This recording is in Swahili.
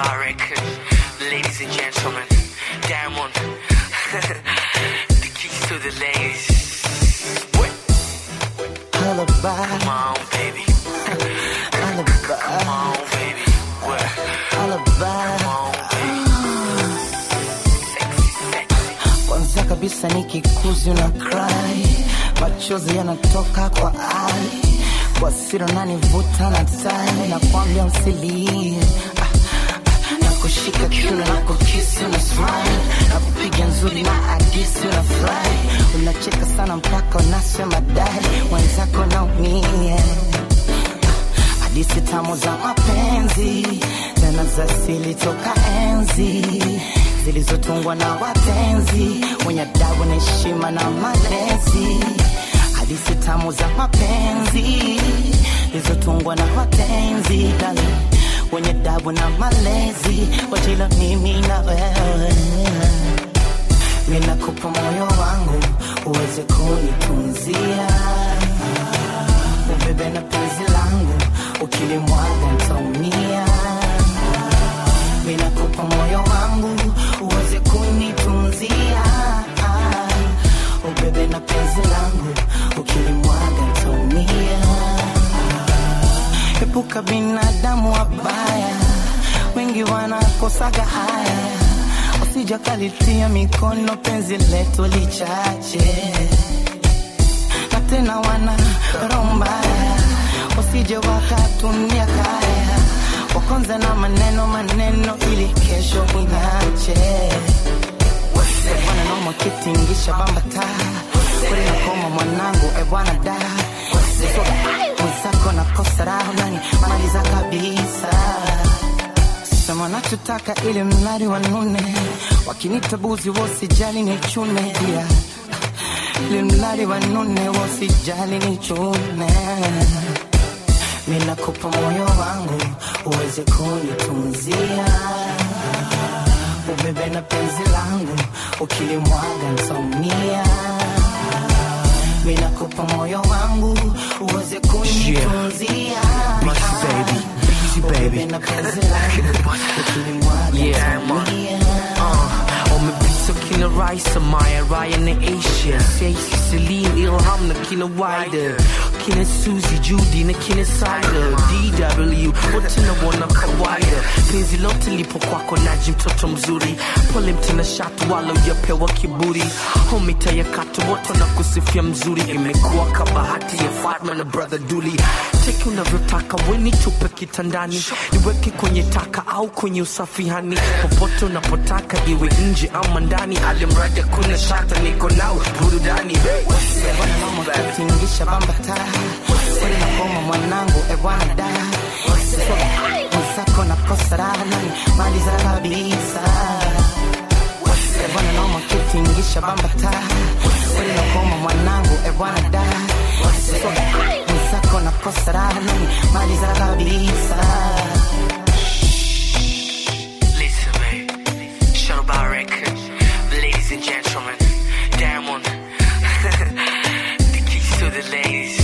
Bar record. Ladies and gentlemen, Diamond. the keys to the ladies. What? Alibi, Come on, baby. alibi, Come on, baby. What? alibi. Come on, baby. Sexy, sexy. Kwanza kabisa nikikuzi una cry, machozi yanatoka kwa ai, kwa siri unanivuta na tai, nakwambia usilie Ah, ah, nakushika kiuno na kukisi una smile, nakupiga nzuri na hadisi una fly, unacheka sana mpaka unasema dai, wenzako naumia hadithi tamu za mapenzi tena za asili toka enzi zilizotungwa na watenzi wenye adabu na heshima na malezi hadithi tamu za mapenzi zilizotungwa na watenzi dali wenye adabu na malezi wajila mimi na wewe minakupa moyo wangu uweze kunitunzia ubebe na penzi langu ukilimwaga ntaumia minakupa moyo wangu uweze kunitunzia ubebe na penzi langu ukilimwaga ntaumia epuka binadamu wabaya wengi wanakosaga haya usijakalitia mikono penzi letu lichache na tena wana roho mbaya wasije wakatumia kaya wakonza na maneno maneno ili kesho inache wananoma kitingisha bambata kweli nakoma mwanangu e bwana da mwenzako na kosa raho nani maliza kabisa sema nachotaka ili mradi wanune wakinita buzi wasijali ni chune pia ili mradi wanune wasijali ni chune minakupa moyo wangu uweze kunitunzia ubebe na penzi langu ukilimwaga ntaumia minakupa moyo wangu uweze kunitunzia Busy baby, busy baby. ubebe na penzi langu ukilimwaga Yeah, man. ntaumia Uh, umepita kina Raisa, Maya, Ryan na Asia Stacey, Celine, Ilham na kina Wider kina Suzy, Judy na kina Sider DW, wote na wana kawaida penzi lote lipo kwako naji mtoto mzuri pole mtena shatu wala ujapewa kiburi homita ya katu wote na kusifia mzuri imekuwa kabahati ya Fatma na brother Duli teki unavyotaka weni tupe kitandani niweke kwenye taka au kwenye usafihani popote unapotaka iwe nje ama ndani alimradi kuna shata niko nao burudani Bwana mama kutingisha bambata Kweli nakoma mwanangu e bwana da Mwenzako na kosa raha nani maliza kabisa Bwana mama kutingisha bambata Kweli nakoma mwanangu e bwana da Mwenzako na kosa raha nani maliza kabisa Listen, man. Shadow Bar Record. Ladies and gentlemen, Diamond. the keys to the ladies.